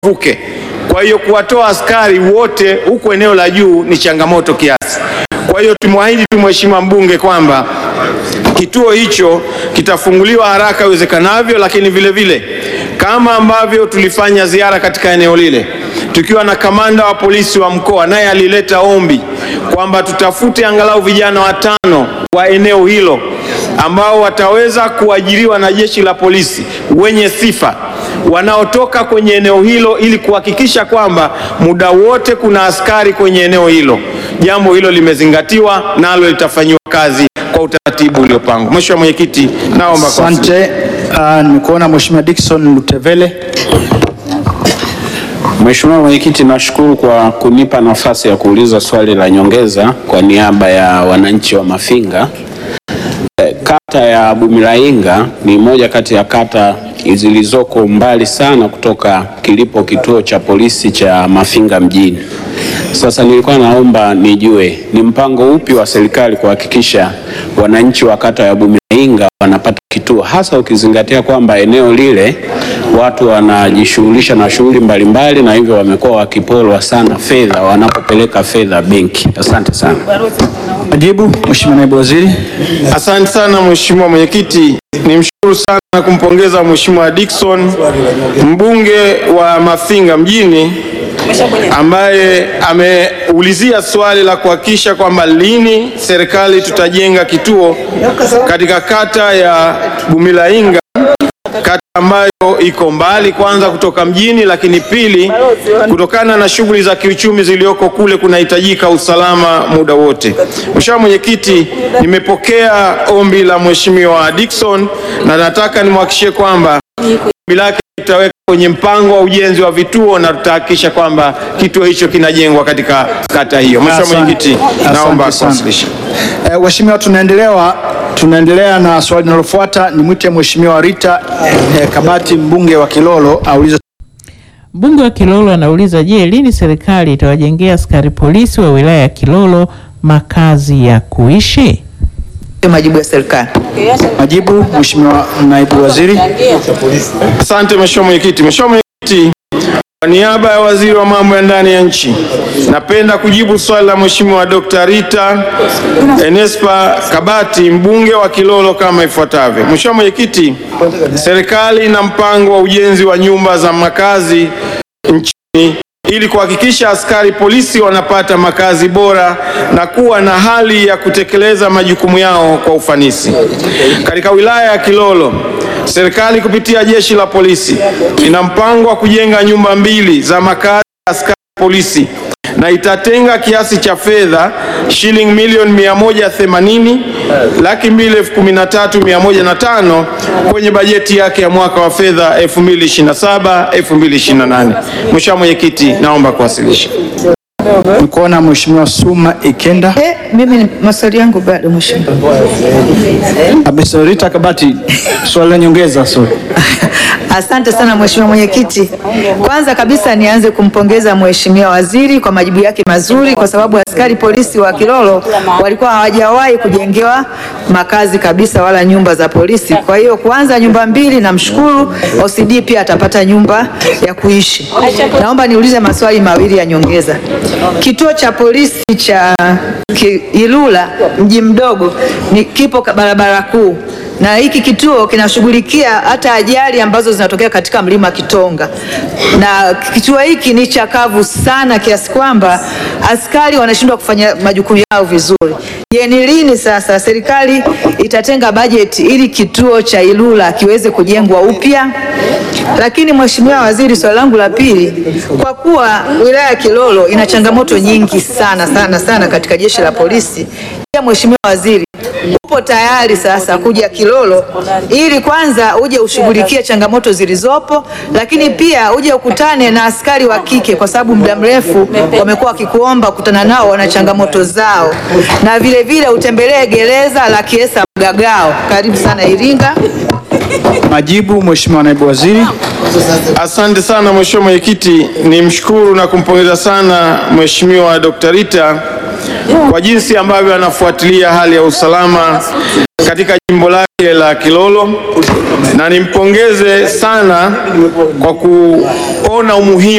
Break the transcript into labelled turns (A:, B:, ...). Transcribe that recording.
A: vuke. Kwa hiyo kuwatoa askari wote huku eneo la juu ni changamoto kiasi. Kwa hiyo tumwahidi tu Mheshimiwa mbunge kwamba kituo hicho kitafunguliwa haraka iwezekanavyo, lakini vile vile kama ambavyo tulifanya ziara katika eneo lile tukiwa na kamanda wa polisi wa mkoa, naye alileta ombi kwamba tutafute angalau vijana watano wa eneo hilo ambao wataweza kuajiriwa na jeshi la polisi wenye sifa wanaotoka kwenye eneo hilo ili kuhakikisha kwamba muda wote kuna askari kwenye eneo hilo. Jambo hilo limezingatiwa nalo litafanyiwa kazi kwa utaratibu uliopangwa. Mheshimiwa Mwenyekiti, naomba kwa
B: Asante. Uh, nimekuona Mheshimiwa Dickson Lutevele.
C: Mheshimiwa Mwenyekiti, nashukuru kwa kunipa nafasi ya kuuliza swali la nyongeza kwa niaba ya wananchi wa Mafinga. Eh, Kata ya Bumilainga ni moja kati ya kata zilizoko mbali sana kutoka kilipo kituo cha polisi cha Mafinga mjini. Sasa nilikuwa naomba nijue ni mpango upi wa serikali kuhakikisha wananchi wa kata ya Bumilainga wanapata kituo, hasa ukizingatia kwamba eneo lile watu wanajishughulisha na shughuli mbalimbali na hivyo wamekuwa wakiporwa sana fedha wanapopeleka fedha benki. Asante sana.
B: Majibu, Mheshimiwa Naibu Waziri.
A: Asante sana Mheshimiwa Mwenyekiti, nimshukuru sana na kumpongeza Mheshimiwa Dickson mbunge wa Mafinga mjini ambaye ameulizia swali la kuhakikisha kwamba lini serikali tutajenga kituo katika kata ya Bumilainga, kata ambayo iko mbali kwanza kutoka mjini, lakini pili, kutokana na shughuli za kiuchumi zilizoko kule kunahitajika usalama muda wote. Mheshimiwa Mwenyekiti, nimepokea ombi la Mheshimiwa Dickson na nataka nimhakikishie kwamba ombi lake tutaweka kwenye mpango wa ujenzi wa vituo na tutahakikisha kwamba kituo hicho kinajengwa katika kata hiyo. Mheshimiwa
B: Asante.
A: Mwenyekiti, naomba
B: Asante sana.
A: kuwasilisha.
B: Eh, Waheshimiwa, tunaendelea tunaendelea na swali linalofuata. Nimwite Mheshimiwa Rita eh, Kabati mbunge wa Kilolo aulize
D: Mbunge wa Kilolo anauliza, je, lini serikali itawajengea askari polisi wa wilaya ya Kilolo makazi ya kuishi?
E: Majibu ya serikali.
B: majibu. Mheshimiwa Naibu Waziri.
A: Asante Mheshimiwa Mwenyekiti. Mheshimiwa Mwenyekiti, kwa niaba ya Waziri wa Mambo ya Ndani ya Nchi, napenda kujibu swali la Mheshimiwa Dr. Rita Enespa Kabati mbunge wa Kilolo kama ifuatavyo. Mheshimiwa Mwenyekiti, serikali ina mpango wa ujenzi wa nyumba za makazi nchini ili kuhakikisha askari polisi wanapata makazi bora na kuwa na hali ya kutekeleza majukumu yao kwa ufanisi. Katika wilaya ya Kilolo, serikali kupitia jeshi la polisi ina mpango wa kujenga nyumba mbili za makazi ya askari polisi na itatenga kiasi cha fedha shilingi milioni 180 laki mbili elfu kumi na tatu mia moja na tano kwenye bajeti yake ya mwaka wa fedha 2027 2028. Mheshimiwa Mwenyekiti, naomba kuwasilisha.
B: Nimekuona Mheshimiwa Suma Ikenda.
E: Eh, mimi ni maswali yangu bado mheshimiwa.
B: Mheshimiwa Rita Kabati, swali la nyongeza. Sorry.
E: Asante sana mheshimiwa mwenyekiti. Kwanza kabisa nianze kumpongeza mheshimiwa waziri kwa majibu yake mazuri, kwa sababu askari polisi wa Kilolo walikuwa hawajawahi kujengewa makazi kabisa wala nyumba za polisi. Kwa hiyo kwanza nyumba mbili, namshukuru. OCD pia atapata nyumba ya kuishi. Naomba niulize maswali mawili ya nyongeza. Kituo cha polisi cha Ki- Ilula mji mdogo ni kipo ka- barabara kuu na hiki kituo kinashughulikia hata ajali ambazo zinatokea katika mlima Kitonga, na kituo hiki ni chakavu sana kiasi kwamba askari wanashindwa kufanya majukumu yao vizuri. Je, ni lini sasa serikali itatenga bajeti ili kituo cha Ilula kiweze kujengwa upya? Lakini Mheshimiwa Waziri, swali langu la pili, kwa kuwa wilaya ya Kilolo ina changamoto nyingi sana sana sana katika jeshi la polisi, je, Mheshimiwa Waziri upo tayari sasa kuja Kilolo ili kwanza uje ushughulikie changamoto zilizopo, lakini pia uje ukutane na askari wa kike, kwa sababu muda mrefu wamekuwa wakikuomba kutana nao, wana changamoto zao, na vile vile utembelee gereza la Kiesa Mgagao, karibu sana Iringa.
B: Majibu, Mheshimiwa Naibu Waziri.
A: Asante sana Mheshimiwa Mwenyekiti, nimshukuru na kumpongeza sana Mheshimiwa Dr. Rita kwa jinsi ambavyo anafuatilia hali ya usalama katika jimbo lake la Kilolo na nimpongeze sana kwa kuona umuhimu